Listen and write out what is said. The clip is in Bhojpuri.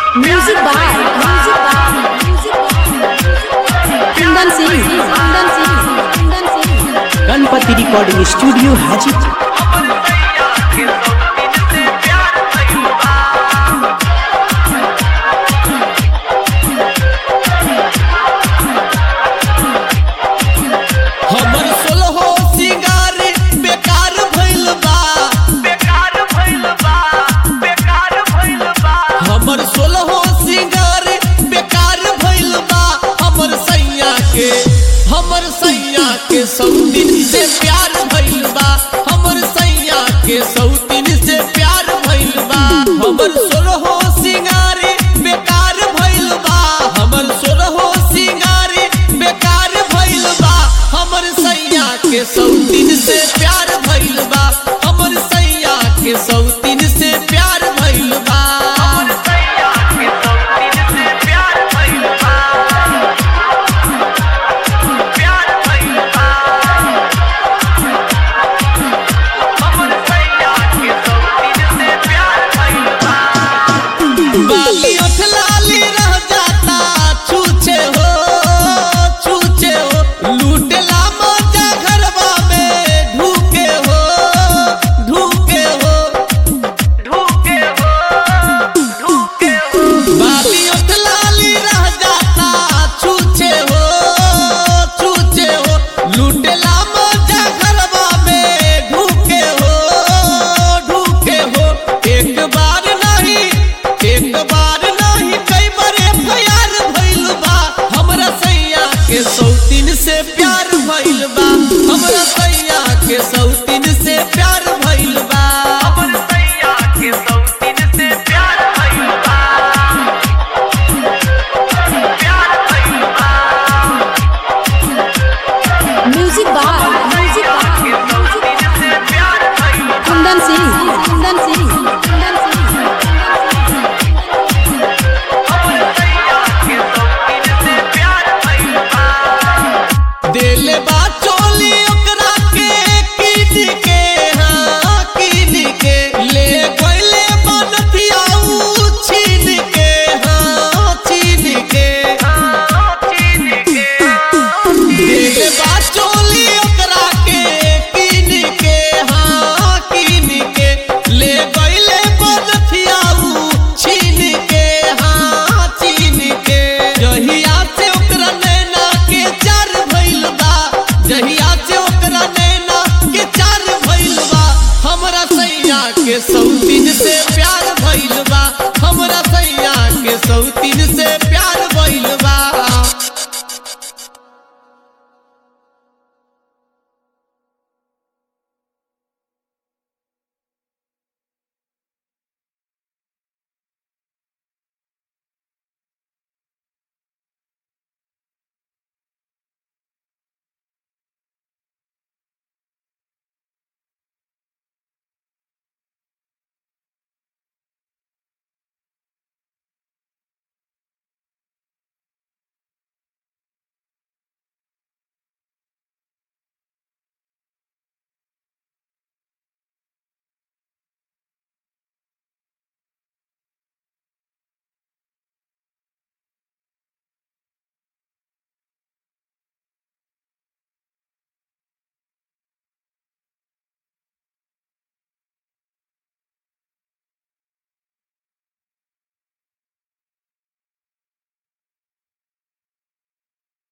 music by Kundan Singh Kundan Singh Kundan Singh Ganpati recording studio Hajipur हमर सोलहो सिंगार बेकार भइल बा बेकार भइल बा बेकार भइल बा हमर सोलहो सिंगार बेकार भइल बा हमर सैया के हमर सैया के सौतीन से प्यार भइल बा हमर सैया के सौतीन से प्यार भइल बा हमर